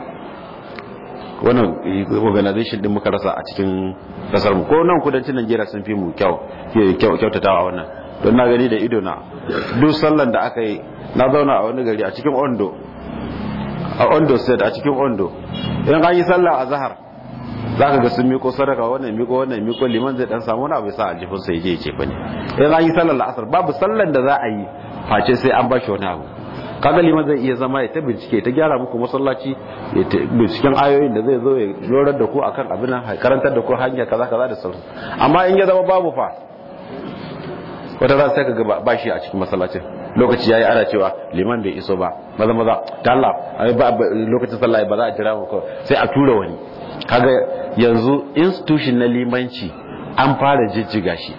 wannan organization din muka rasa a cikin kasar mu ko nan kudancin Najeriya sun fi mu kyau kyautatawa wannan don na gani da ido na duk sallan da aka yi na zauna a wani gari a cikin Ondo a Ondo state a cikin Ondo idan an yi sallah a zahar za ka ga sun miko sadaka wannan miko wannan miko liman zai dan samu wani abu sa aljifin sai je ce bane idan an yi sallar la'asar babu sallan da za a yi face sai an bashi wani abu kaga liman zai iya zama ya ta bincike ta gyara muku masallaci ya ta binciken ayoyin da zai zo ya lorar da ku akan abin karantar da ku hanya kaza kaza da sauransu amma in ya zama babu fa wata ran sai ka ga ba shi a cikin masallacin lokaci yayi ana cewa liman bai iso ba maza maza ta Allah lokacin sallah ba za a jira mu sai a tura wani kaga yanzu institution na limanci an fara jijjiga shi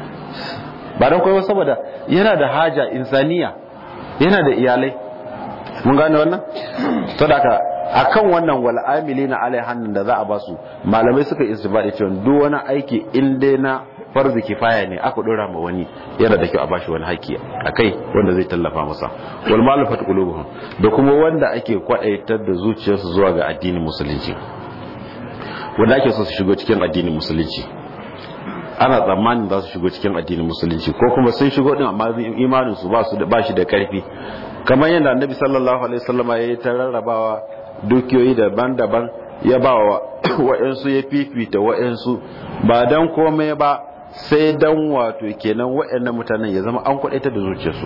ba don koyo saboda yana da haja insaniya yana da iyalai mun gane wannan to da ka akan wannan wal amilina alai hannun da za a basu malamai suka istibadi cewa duk wani aiki in dai na farzi kifaya ne aka dora ma wani yana da kyau a bashi wani haƙƙi akai wanda zai tallafa masa wal malafat qulubuhum da kuma wanda ake kwadaitar da zuciyarsu zuwa ga addinin musulunci wanda ake so su shigo cikin addinin musulunci ana tsammanin za su shigo cikin addinin musulunci ko kuma sun shigo din amma imanin su ba su da bashi da karfi kamar yadda annabi sallallahu alaihi wasallama ya yi ta rarrabawa dukiyoyi daban-daban ya ba wa wa'ansu ya fifita wa'ansu ba dan komai ba sai dan wato kenan wa'annan mutanen ya zama an kudaita da zuciyarsu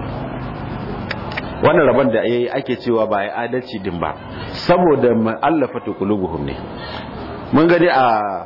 wannan rabon da yayi ake cewa ba ya adalci din ba saboda ma'allafatu qulubuhum ne mun gani a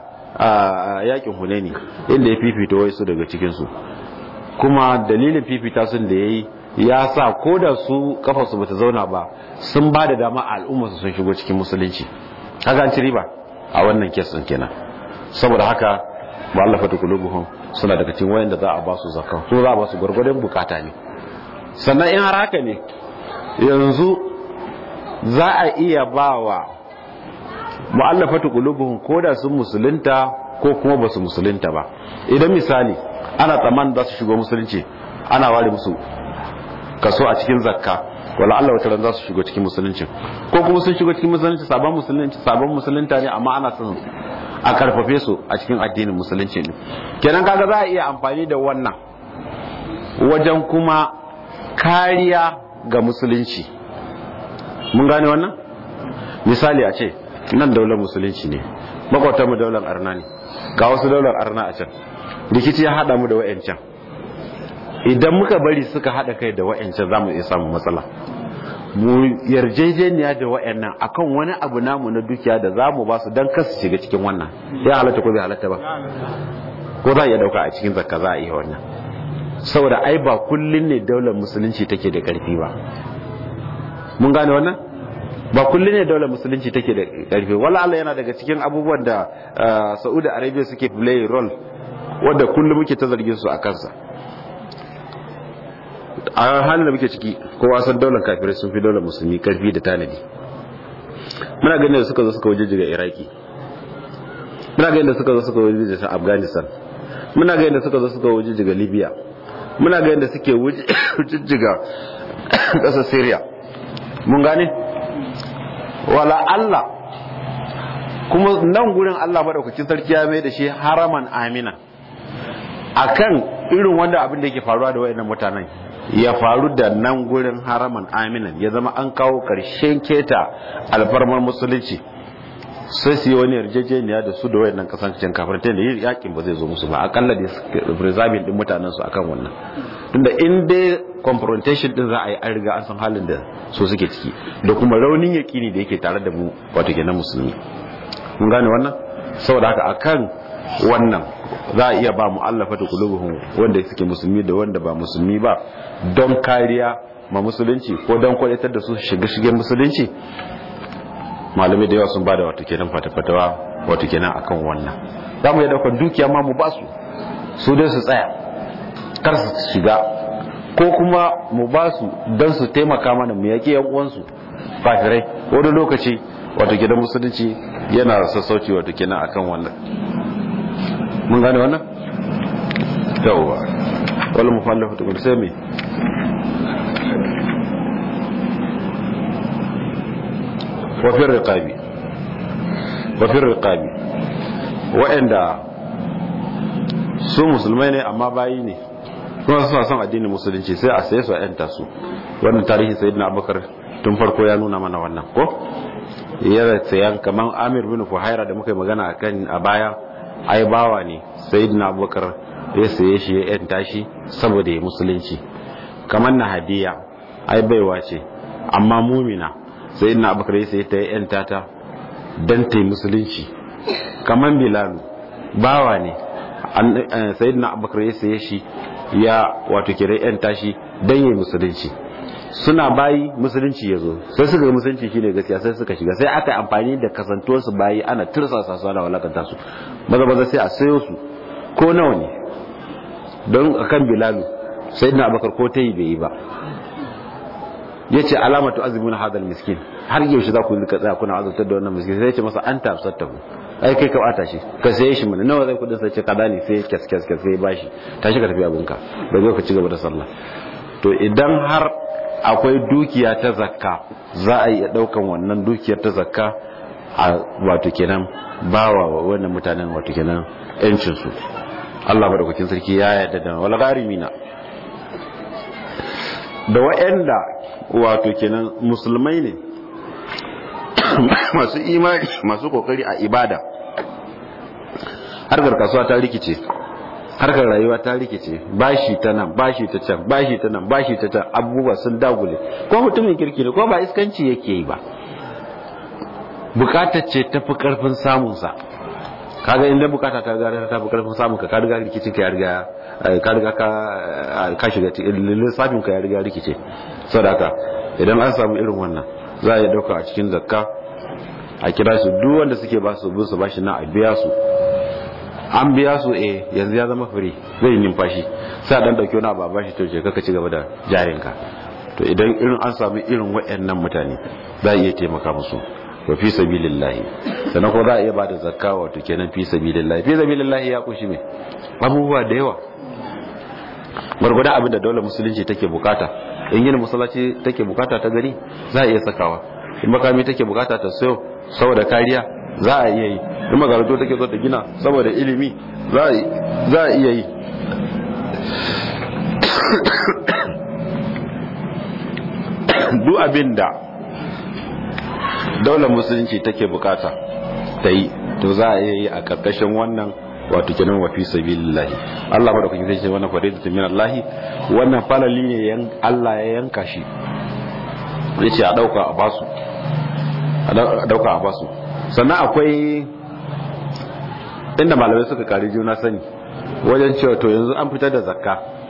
a yakin hunaini inda ya fifita wai su daga cikinsu kuma dalilin fifita sun da ya yi ya sa ko da su kafarsu bata zauna ba sun ba da dama a al'ummarsu sun shigo cikin musulunci haka an ci riba a wannan kesin kenan saboda haka mu'allafa ta kulubuhum suna daga cikin wayan da za a ba su zakka so za a ba su gwargwadon bukata ne sannan in har haka ne yanzu za a iya ba wa mu'allafatu qulubuhum koda sun musulunta ko kuma basu musulunta ba idan misali ana tsaman za su shigo musulunci ana ware musu kaso a cikin zakka wala Allah wata ran za su shigo cikin musulunci ko kuma sun shigo cikin musulunci sabon musulunci sabon musulunta ne amma ana son a karfafe su a cikin addinin musulunci ne kenan kaga za a iya amfani da wannan wajen kuma kariya ga musulunci mun gane wannan misali a ce nan daular musulunci ne makwatan mu daular arna ne ga wasu daular arna a can rikici ya hada mu da wa'yancan idan muka bari suka hada kai da wa'yancan za mu iya samun matsala mu yarjejeniya da wa'yannan akan wani abu namu na dukiya da za mu ba su don kasu shiga cikin wannan ya halatta ko bai halatta ba ko za a iya dauka a cikin zakka za a iya wannan saboda ai ba kullun ne daular musulunci take da karfi ba mun gane wannan ba kullun ne daular musulunci take da karfi wala Allah yana daga cikin abubuwan da Saudi Arabia suke play role wanda kullum muke ta zargin su a kansa a halin da muke ciki kowa san daular kafirai sun fi daular musulmi karfi da tanadi muna ganin da suka zo suka waje jiga iraki muna ganin da suka zo suka waje jiga afghanistan muna ganin da suka zo suka waje jiga libya muna ganin da suke waje jiga kasar syria mun gane wala allah kuma nan gurin allah maɗaukakin sarki ya mai da shi haraman amina akan irin wanda abin da yake faruwa da wayannan mutanen ya faru da nan gurin haraman aminan ya zama an kawo karshen keta alfarmar musulunci sai su yi wani yarjejeniya da su da wayannan kasancen kafirai da yin yakin ba zai zo musu ba akalla da preserving din mutanen su akan wannan tunda in dai confrontation din za a yi an riga an san halin da su suke ciki da kuma raunin yakini da yake tare da mu wato kenan musulmi mun gane wannan saboda haka akan wannan za a iya ba mu allafa da kulubuhun wanda suke musulmi da wanda ba musulmi ba don kariya ma musulunci ko don kwadatar da su shiga shigen musulunci malamai da yawa sun bada wato kenan fatafatawa wato kenan akan wannan za mu iya daukar dukiya ma mu ba su su dai su tsaya kar su shiga ko kuma mu ba su don su taimaka mana mu yaƙi yan uwansu kafirai wani lokaci wato gidan musulunci yana sassauci wato kenan akan wannan mun gane wannan yawwa wala mufallafa tukul sai me wafin riƙabi wafin riƙabi waɗanda su musulmai ne amma bayi ne kuma suna son addinin musulunci sai a saye su a yanta su wannan tarihi sayyidina abubakar tun farko ya nuna mana wannan ko ya sayan kamar amir bin fuhaira da muka yi magana akan a baya ai bawa ne sayyidina abubakar ya saye shi ya yanta shi saboda ya musulunci kamar na hadiya ai baiwa ce amma mumina sayyidina abubakar ya saye ta ya yanta ta dan ta yi musulunci kamar bilalu bawa ne sayyidina abubakar ya saye shi ya wato kira yanta shi dan ya yi musulunci suna bayi musulunci ya zo sai suka yi musulunci shine gaskiya sai suka shiga sai aka yi amfani da kasantuwar su bayi ana tirsasa su ana walakanta su maza maza sai a sayo su ko nawa ne don akan bilalu sai na abakar ko ta yi bai yi ba ya ce alamatu azumin hadal miskin har yaushe za ku rika tsaya kuna azabtar da wannan miskin sai ya ce masa an tafsar ta ku ai kai ka bata shi ka saye shi mana nawa zai kudin sai ce kaza ne sai kyas kyas kyas sai bashi tashi ka tafi abinka da zo ka ci gaba da sallah to idan har akwai dukiya ta zakka za a iya daukan wannan dukiyar ta zakka a wato kenan bawa wa wannan mutanen wato kenan yancin su Allah madaukakin sarki ya yarda da wal gharimina da wa'anda wato kenan musulmai ne masu imani masu kokari a ibada harkar kasuwa ta rikice harkar rayuwa ta rikice bashi ta nan bashi ta can bashi ta nan bashi ta can abubuwa sun dagule ko mutumin kirki ne ko ba iskanci yake yi ba bukatar ce ta fi karfin samunsa kaga inda bukata ta riga ta fi karfin samun ka ka riga rikicin ka ya riga ka riga ka shiga lissafin ka ya riga rikice saboda haka idan an samu irin wannan za a yi dauka a cikin zakka a kira su duk wanda suke ba su bin su bashi na a biya su an biya su eh yanzu ya zama firi zai yi numfashi sai a dan dauki wani abu a bashi to je kaka ci gaba da jarinka to idan irin an samu irin waɗannan mutane za a iya taimaka musu wa fi sabilillahi sannan ko za a iya ba da zakka wato kenan fi sabilillahi fi sabilillahi ya kushi me abubuwa da yawa gwargwadon abin da daular musulunci take bukata in gina masallaci take bukata ta gari za a iya sakawa in makami take bukata ta sayo saboda kariya za a iya yi in makarantu take so ta gina saboda ilimi za a iya yi duk abin da daular musulunci take bukata ta yi to za a iya yi a karkashin wannan wato kenan wa fi sabilillahi Allah ba da kuke sai wannan faridatu min Allah wannan falali ne yan Allah ya yanka shi yace a dauka a basu a dauka a basu sannan akwai inda malamai suka kari juna sani wajen cewa to yanzu an fitar da zakka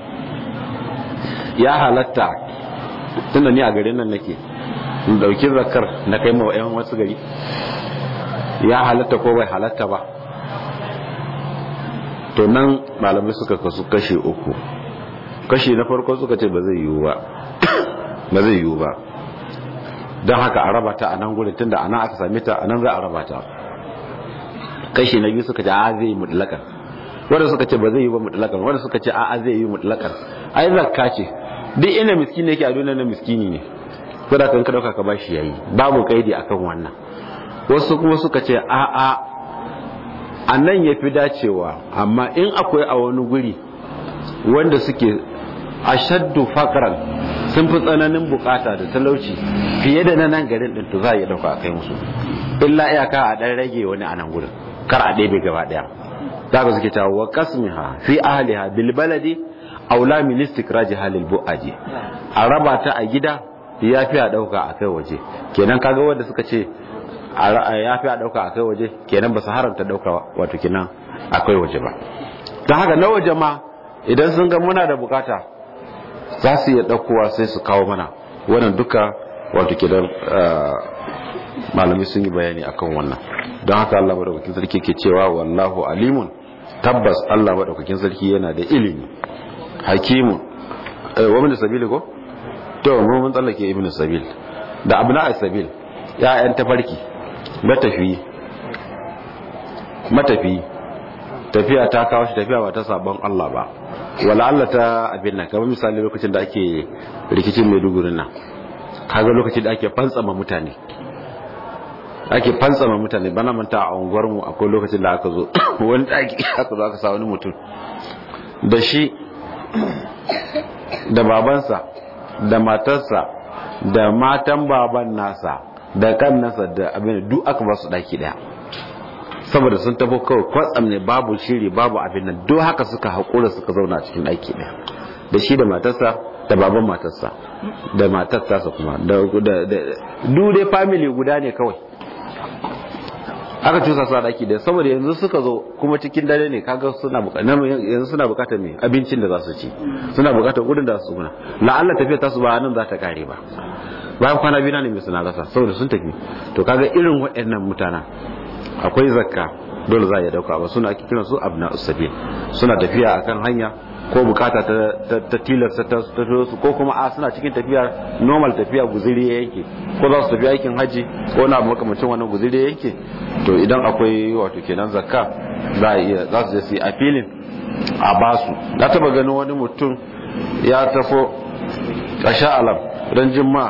ya halatta tunda ni a garin nan nake in dauki zakkar na kai ma yan wasu gari ya halatta ko bai halatta ba to nan malamai suka kasu kashe uku kashe na farko suka ce ba zai yiwu ba ba zai yiwu ba don haka a raba ta a nan gudun tunda a nan aka same ta a nan za a raba ta kashe na biyu suka ce a zai yi mutlakan wanda suka ce ba zai yi ba mutlakan wanda suka ce a zai yi mutlakan ai zakka ce duk ina miskini yake a duniya na miskini ne ko da kan ka dauka ka bashi yayi babu kaidi akan wannan wasu kuma suka ce a a a nan ya fi dacewa amma in akwai a wani guri wanda suke ashaddu fakaran sun fi tsananin bukata da talauci fiye da na nan garin din to za a iya dauka a kai musu illa iyaka a dan rage wani a nan gurin kar a ɗebe gaba ɗaya za ka suke cewa wa qasmiha fi ahliha bil baladi aula min istikraji halil bu'aji a raba ta a gida ya fi a dauka a kai waje kenan kaga wanda suka ce ya fi a dauka a kai waje kenan ba su haramta dauka wato kenan akwai waje ba don haka na waje ma idan sun ga muna da bukata za su iya daukowa sai su kawo mana wannan duka wato kenan malami sun yi bayani akan wannan don haka Allah madaukakin sarki ke cewa wallahu alimun tabbas Allah madaukakin sarki yana da ilimi hakimun wa min sabili ko to mun tsallake ibnu sabil da abna sabil ya'yan tafarki matafi matafi tafiya ta kawo shi tafiya ba ta sabon Allah ba wala Allah ta abin nan kamar misali lokacin da ake rikicin Maiduguri nan kaga lokacin da ake fantsama mutane ake fantsama mutane bana manta a unguwar mu akwai lokacin da aka zo wani daki aka zo aka sa wani mutum da shi da babansa da matarsa da matan baban nasa da kan nasa da abin duk aka ba su daki daya saboda sun tabo kawai kwatsam ne babu shiri babu abin nan duk haka suka haƙura suka zauna cikin daki daya da shi da matarsa da baban matarsa da matarsa kuma da duk dai family guda ne kawai aka cusa su a daki da saboda yanzu suka zo kuma cikin dare ne kaga suna bukatar yanzu suna bukatar me abincin da za su ci suna bukatar gudun da su guna la'alla tafiya ta su ba nan za ta kare ba bayan kwana biyu ne mai suna rasa saboda sun tafi to kaga irin waɗannan mutanen akwai zakka dole za a iya dauka ba suna ake kiran su abna usabil suna tafiya akan hanya ko bukata ta tilasta ta su ko kuma a suna cikin tafiya normal tafiya guziri ya yanke ko za su tafi aikin haji ko na makamacin wannan guziri ya yanke to idan akwai wato kenan zakka za a iya za su je su yi appealing a basu na taba ganin wani mutum ya tafo kasha alam ran jimma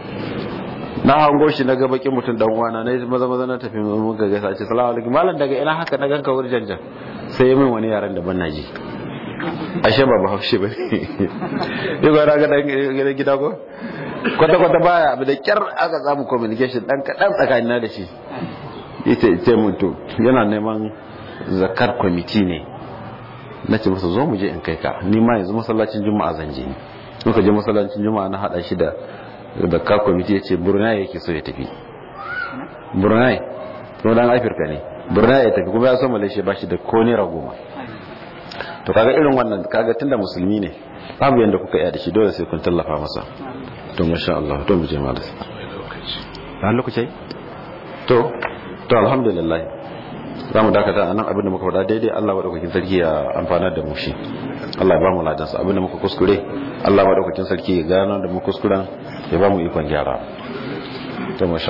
na hango shi na ga bakin mutum dan uwana na yi maza maza na tafi muka gaisa ce salamu alaikum malam daga ina haka na ganka wurin janjan sai ya min wani yaran da ban na ji ashe ba bahaushe ba ne yi gwara ga dan gida ko kwata kwata baya abu da kyar aka samu communication dan kadan tsakanin na da shi ita ita mutu yana neman zakar kwamiti ne na ce masa zo mu je in kai ka ni ma yanzu masallacin juma'a zan je ni muka je masallacin juma'a na hada shi da zakar kwamiti ya ce brunei yake so ya tafi brunei kuma dan afirka ne brunei ya tafi kuma ya so malaysia ba shi da ko naira goma to kaga irin wannan kaga tunda musulmi ne babu yanda kuka iya da shi dole sai kun tallafa masa to masha Allah to mu je malas ba lokaci to to alhamdulillah za mu dakata anan abinda muka faɗa daidai Allah madaukakin sarki ya amfana da mu shi Allah ya ba mu ladan sa abinda muka kuskure Allah madaukakin sarki ya gano da mu kuskuren ya ba mu ikon gyara to masha